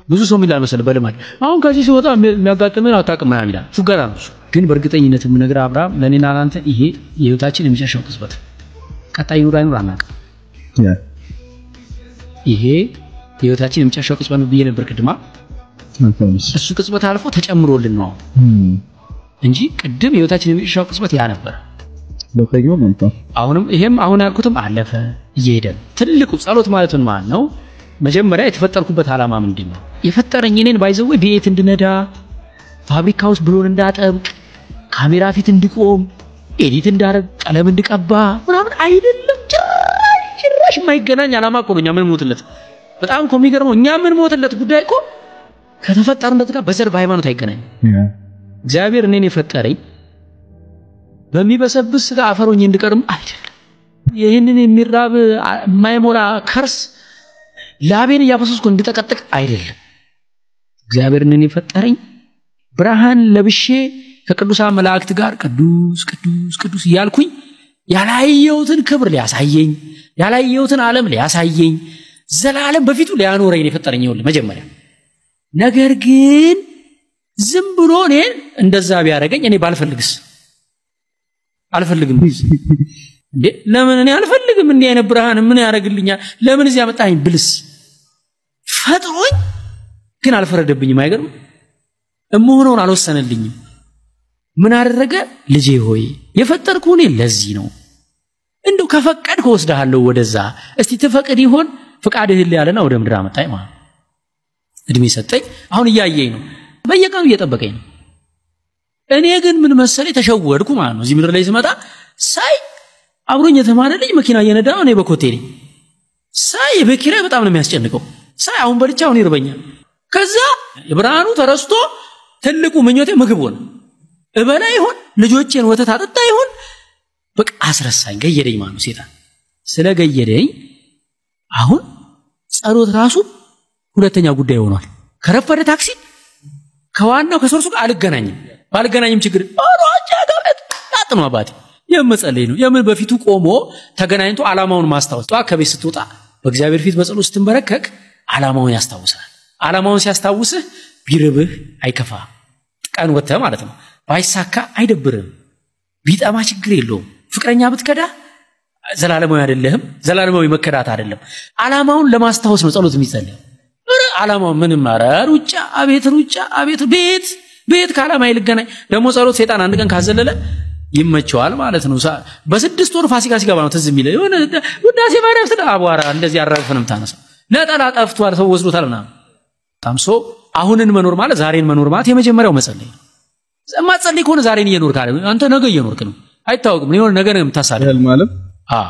ብዙ ሰው የሚላል መሰለህ በልማድ አሁን ከዚህ ሲወጣ የሚያጋጥምን አታውቅም ምናምን ይላል። ፉገራ ነው እሱ። ግን በእርግጠኝነት የምነግርህ አብርሃም፣ ለእኔና ለአንተ ይሄ የህይወታችን የመጨረሻው ቅጽበት፣ ቀጣይ ይኑር አይኑር አናውቅም። ይሄ የህይወታችን የመጨረሻው ቅጽበት ነው ብዬ ነበር ቅድማ። እሱ ቅጽበት አልፎ ተጨምሮልን ነው እንጂ ቅድም የህይወታችን የመጨረሻው ቅጽበት ያ ነበር። አሁንም ይሄም አሁን ያልኩትም አለፈ እየሄደ ነው። ትልቁ ጸሎት ማለት ምን ማለት ነው? መጀመሪያ የተፈጠርኩበት ዓላማ ምንድን ነው? የፈጠረኝ እኔን ባይዘው ቤት እንድነዳ፣ ፋብሪካ ውስጥ ብሎን እንዳጠብቅ፣ ካሜራ ፊት እንድቆም፣ ኤዲት እንዳረግ፣ ቀለም እንድቀባ ምናምን አይደለም። ጭራሽ ጭራሽ የማይገናኝ ዓላማ እኮ ነው እኛ ምን ሞትለት። በጣም እኮ የሚገርመው እኛ ምን ሞትለት ጉዳይ እኮ ከተፈጠርነት ጋር በዘር በሃይማኖት አይገናኝ። እግዚአብሔር እኔን የፈጠረኝ በሚበሰብስ ስጋ አፈሮኝ እንድቀርም አይደለም። ይህንን የሚራብ የማይሞላ ከርስ ላቤን እያፈሰስኩ እንድጠቀጥቅ አይደለም። እግዚአብሔር እኔን የፈጠረኝ ብርሃን ለብሼ ከቅዱሳን መላእክት ጋር ቅዱስ ቅዱስ ቅዱስ እያልኩኝ ያላየሁትን ክብር ሊያሳየኝ ያላየሁትን ዓለም ሊያሳየኝ ዘላለም በፊቱ ሊያኖረኝ ነው የፈጠረኝ። ይኸውልህ መጀመሪያ ነገር ግን ዝም ብሎ እኔን እንደዛ ቢያደርገኝ እኔ ባልፈልግስ አልፈልግም እንዴ ለምን እኔ አልፈልግም እንዲህ አይነት ብርሃን ምን ያደርግልኛል ለምን እዚህ ያመጣኝ ብልስ ፈጥሮኝ ግን አልፈረደብኝም አይገርም እምሆነውን አልወሰነልኝም ምን አደረገ ልጄ ሆይ የፈጠርኩህ እኔ ለዚህ ነው እንደው ከፈቀድክ እወስድሃለሁ ወደዛ እስቲ ትፈቅድ ይሆን ፍቃድህን ያለና ወደ ምድር አመጣኝ ማለት እድሜ ሰጠኝ አሁን እያየኝ ነው በየቀኑ እየጠበቀኝ ነው እኔ ግን ምን መሰለኝ ተሸወድኩ ማለት ነው። እዚህ ምድር ላይ ስመጣ ሳይ አብሮኝ የተማረ ልጅ መኪና እየነዳ ነው፣ እኔ በኮቴ ነኝ። ሳይ የቤት ኪራይ በጣም ነው የሚያስጨንቀው። ሳይ አሁን በልቼ አሁን ይርበኛል። ከዛ የብርሃኑ ተረስቶ ትልቁ ምኞቴ ምግብ ሆነ። እበላ ይሆን ልጆቼን ወተት አጠጣ ይሆን በቃ አስረሳኝ፣ ገየደኝ ማለት ነው ሴጣን። ስለ ገየደኝ አሁን ጸሎት ራሱ ሁለተኛ ጉዳይ ሆኗል። ከረፈደ ታክሲ ከዋናው ከሶርሱ ጋር አልገናኝም ባልገናኝም ችግር ሮጫ ገብረት ታጥኖ አባቴ የመጸለይ ነው። የምን በፊቱ ቆሞ ተገናኝቶ ዓላማውን ማስታወስ። ጠዋት ከቤት ስትወጣ በእግዚአብሔር ፊት በጸሎት ስትንበረከክ ዓላማውን ያስታውሳል። ዓላማውን ሲያስታውስህ ቢርብህ አይከፋ ቀን ወጥተህ ማለት ነው። ባይሳካ አይደብርም። ቢጠማ ችግር የለውም። ፍቅረኛ ብትከዳ ዘላለማዊ አይደለህም። ዘላለማዊ መከዳት አይደለም። ዓላማውን ለማስታወስ ነው ጸሎት የሚጸለየው። ዓላማው ምንም ኧረ ሩጫ፣ አቤት ሩጫ፣ አቤት ቤት ቤት ከዓላማ ይልገናኝ ደግሞ ጸሎት ሴጣን አንድ ቀን ካዘለለ ይመቸዋል ማለት ነው። በስድስት ወር ፋሲካ ሲገባ ነው ትዝ የሚለው የሆነ ውዳሴ ማርያም ስለ አቧራ እንደዚህ አራግፈንም ታነሳው ነጠላ ጠፍቷል ሰው ወስዶታል ምናምን በጣም ሶ አሁንን መኖር ማለት ዛሬን መኖር ማለት የመጀመሪያው መጸለይ ነው። ማጸለይ ከሆነ ዛሬን እየኖርክ አለ አንተ ነገ እየኖርክ ነው። አይታወቅም የሆነ ነገ ነው የምታሳልፍ ማለት